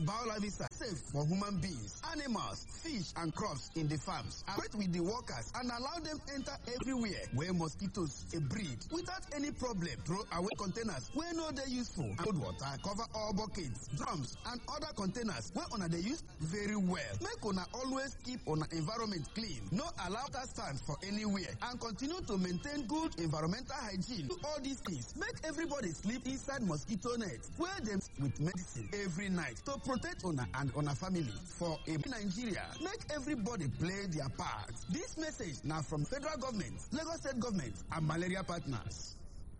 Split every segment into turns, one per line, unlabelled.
biolivicide safe for human beings, animals, fish and crops in the farms. Operate with the workers and allow them enter everywhere where mosquitoes dey breed without any problem. Throw away containers wey no dey useful and cold water cover all buckets, drums and other containers wey una dey use very well. Make una always keep una environment clean. No allow that stand for anywhere and continue to maintain good environmental hygiene. Do all these things make everybody sleep inside mosquito net wey dem with medicine every night to protect una and una family for a Nigeria. Make everybody play their part. This message na from federal government, Lagos state government and malaria partners.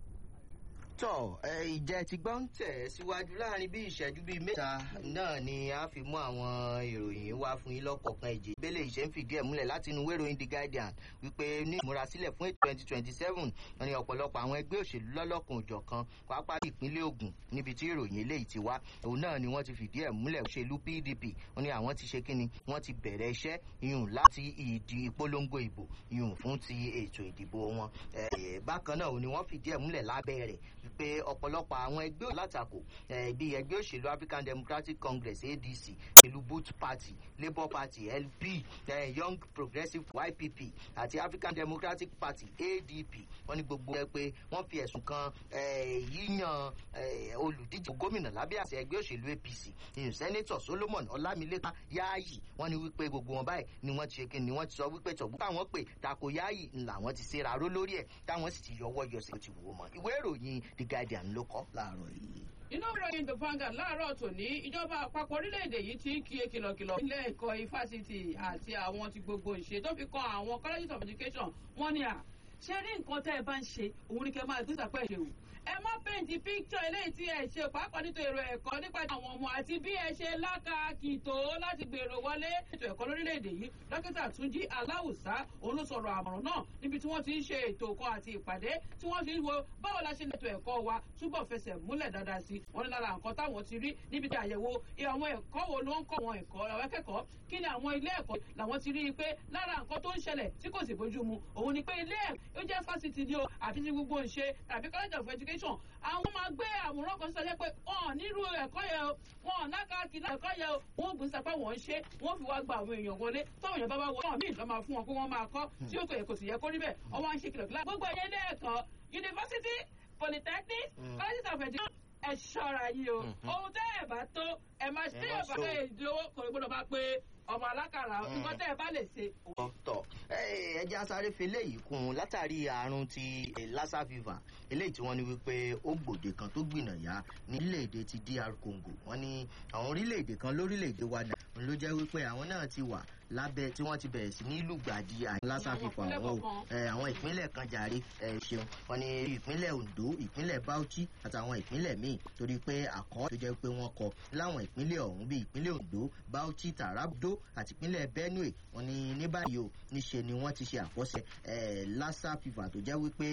tọ ìjẹ ti gbọ́ ń tẹ̀ síwájú láàrin bí ìṣẹ́jú bíi mẹ́ta náà ni a fi mú àwọn ìròyìn wá fún yín lọ́kọ̀ọ̀kan ìjì ìbéèrè ìṣe ń fìdí ẹ̀ múlẹ̀ láti inú wéròyìn the guardian wípé ní ìmúrasílẹ̀ fún ètò twenty twenty seven wọn ni ọ̀pọ̀lọpọ̀ àwọn ẹgbẹ́ òṣèlú lọ́lọ́kan òjọ̀kan pàápàá ìpínlẹ̀ ogun níbi tí ìròyìn eléyìí ti wá òun náà ni wọ́n ti fìdí ẹ̀ múlẹ̀ òṣèlú pdp wọn ni àwọn ti ṣe kíni wọ́n ti bẹ̀rẹ̀ iṣẹ́ iyùn láti ìdí ìpolongo ìbò iyùn fún ti ètò ìdìbò wọn bákan náà ni wọ́n fìdí ẹ̀ múlẹ̀ lábẹ́ rẹ̀ wípé ọ̀pọ̀lọpọ̀ àwọn ẹgbẹ́ látakò bíi ẹgbẹ́ òṣèlú african democratic congress adc ìlú boot party labour party lp young progressive ypp àti african democratic party adp wọ́n ní gbogbo ẹ pé wọ́n fi ẹ̀sùn kan yíyan olùdíje gómìnà lábẹ́ àṣẹ ẹgbẹ́ òṣèlú apc ìyún sẹ́nẹ́tọ̀ solomon ọlámilékan yáàyì wọ́n ní wípé gbogbo wọn báyìí ni wọ́n ti ṣe kí ni wọ́n ti sọ wípé tọ̀gbọ́n táwọn pè tako yáàyì làwọn ti ṣe ráró lórí ẹ̀ táwọn sì ti yọwọ́ yọsẹ̀ ti wò ó mọ́ ìwé ìròyìn the guardian ló kọ́ láàárọ̀ yìí
inú ìròyìn the vanguard láàárọ̀ tòní ìjọba àpapọ̀ orílẹ̀-èdè yìí ti ń kí kìlọ̀kìlọ̀ ilé ẹ̀kọ́ ifásitì àti àwọn ti gbogbo ìṣe tó fi kan àwọn colleges of education wọ́n ní à ṣe rí nǹkan tẹ́ ẹ bá ń ṣe òun ni kẹ́ máa gbé sàpẹ́ ṣe o ẹ má pèntì píkítọ̀ eléyìí tí ẹ ṣe pàápàá nítorí èrò ẹ̀kọ́ nípa àwọn ọmọ àti bí ẹ ṣe lákàkì tó láti gbèrò wọlé ètò ẹ̀kọ́ lórílẹ̀‐èdè yìí dókítà túnjí aláwùsá òun ló sọ̀rọ̀ àmọ̀ràn náà níbi tí wọ́n ti ń ṣe ètò kan àti ìpàdé tí wọ́n ti ń wo báwo la ṣe lè ètò ẹ̀kọ́ wa túbọ̀ fẹsẹ̀ múlẹ̀ dáadáa sí wọn ní lára nǹkan táwọn ti rí níbi tí àyẹ̀wò àwọn ẹ̀kọ́ wo ló ń kọ́ wọn ẹ̀kọ́ àwọn akẹ́kọ̀ọ́ kí ni àwọn ilé ẹ̀kọ́ làwọn ti rí i pé lára nǹkan tó ń ṣẹlẹ̀ tí kò sì bójú mu òun ni pé ilé ẹ̀kọ́ ó jẹ́ fásitì ni o àti ti gbogbo ìṣe tàbí college of education àwọn máa gbé àwòrán kan sọ pé wọn nírú ẹ̀kọ́ yẹn o wọn nákàkí náà ẹ̀kọ́ yẹn o wọn gbé sapá wọn ṣe wọn fi wá gba àwọn èèyàn wọlé táwọn èèyàn bá wá wọlé wọn míì lọ́ máa fún wọn pé wọ́n máa kọ́ tí ó kò yẹ kò sì yẹ kó rí bẹ́ẹ̀ wọ́n wá ń ṣe kìlọ̀kìlọ̀ gbogbo ẹ̀yẹ ilé ẹ̀kọ́ university polytechnic colleges of education ẹ ṣọ́ra yìí o ohun tẹ́ ẹ̀ bá tó ẹ máa ṣe é bá ẹ lówó kò gbọ́dọ̀ bá pé ọmọ alákàrà nǹkan tẹ́ ẹ bá lè ṣe.
tọ ẹjẹ asáré fi eléyìí kún un látàrí àrùn ti lassa fever eléyìí tí wọ́n ní wípé ó gbòde kan tó gbìnàyà nílẹ̀-èdè ti dr congo wọ́n ní àwọn orílẹ̀-èdè kan lórílẹ̀-èdè wa náà ló jẹ́ wípé àwọn náà ti wà lábẹ́ tí wọ́n ti bẹ̀rẹ̀ sí ní lùgbàdì àyè lassa fever àwọn àwọn ìpínlẹ̀ kan jàre ṣeun wọ́n ní ìpínlẹ̀ ondo ìpínlẹ̀ bauchi àtàwọn ìpínlẹ̀ míì torí pé àkọ́ tó jẹ́ pé wọ́n kọ láwọn ìpínlẹ̀ ọ̀hún bíi ìpínlẹ̀ ondo bauchi tarabdo àti ìpínlẹ̀ benue wọ́n ní ní báyìí o níṣe ni wọ́n ti ṣe àkọsẹ̀ lassa fever tó jẹ́ wípé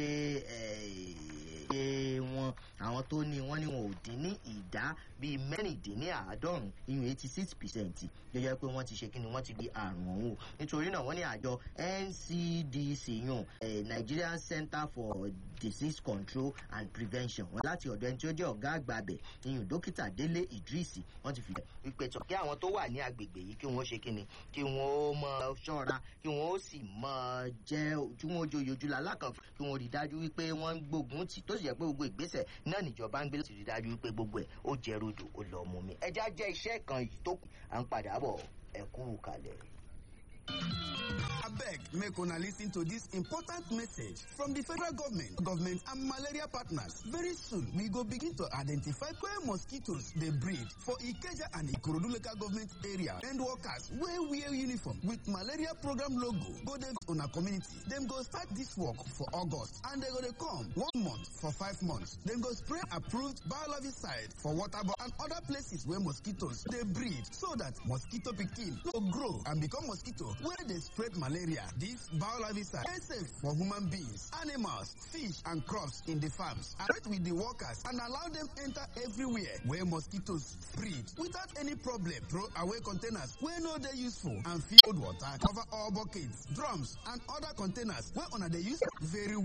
ṣe wọn àwọn tó ní wọ́n ní wọn ò dín ní ìdá bíi mẹ́rìndínláàádọ́rùn ìyún eighty six percent tó jẹ́ pé wọ́n ti ṣe kí ni wọ́n ti di àrùn ọ̀hún nítorí náà wọ́n ní àjọ ncdc yun nigerian center for disease control and prevention wọn láti ọ̀dọ̀ ẹni tí ó jẹ́ ọ̀gá àgbà abẹ̀ ìyún dókítà délé idris wọ́n ti fi ìpè tọ̀ kí àwọn tó wà ní agbègbè yìí kí wọ́n ṣe kí ni kí wọ́n ó mọ ṣọ́ra kí wọ́n ó sì mọ jẹ́ tí wọ́n joyè ojú la lákàn kí wọ́n rí dájú wípé wọ́n ń gbógun tì tó sì jẹ́ pé gbogbo ìgbésẹ̀ náà níjọba ń gbé láti rí dájú wípé gbogbo ẹ̀ ó jẹ́ rodò ó lọ mú mi ẹja jẹ́ iṣẹ́ kan yìí tó kù à ń padà bọ̀ ẹ̀kú kalẹ̀.
abeg make una lis ten to dis important message from di federal government government and malaria partners very soon we go begin to identify where mosquitoes dey breed for ikeja and ikorodu local government area and workers wey wear uniform with malaria program logo go dey una community dem go start dis work for august and dem go dey come one month for five months dem go spray approved biologiside for waterborne and other places wey mosquitoes dey breed so dat mosquito pikin no grow and become mosquito wey dey spread malaria. This biolivicide dey safe for human beings, animals, fish and crops in the farms. Operate with the workers and allow them enter everywhere where mosquitoes breed without any problem. Throw away containers wey no dey useful and fill cold water cover all buckets, drums and other containers wey una dey use very well.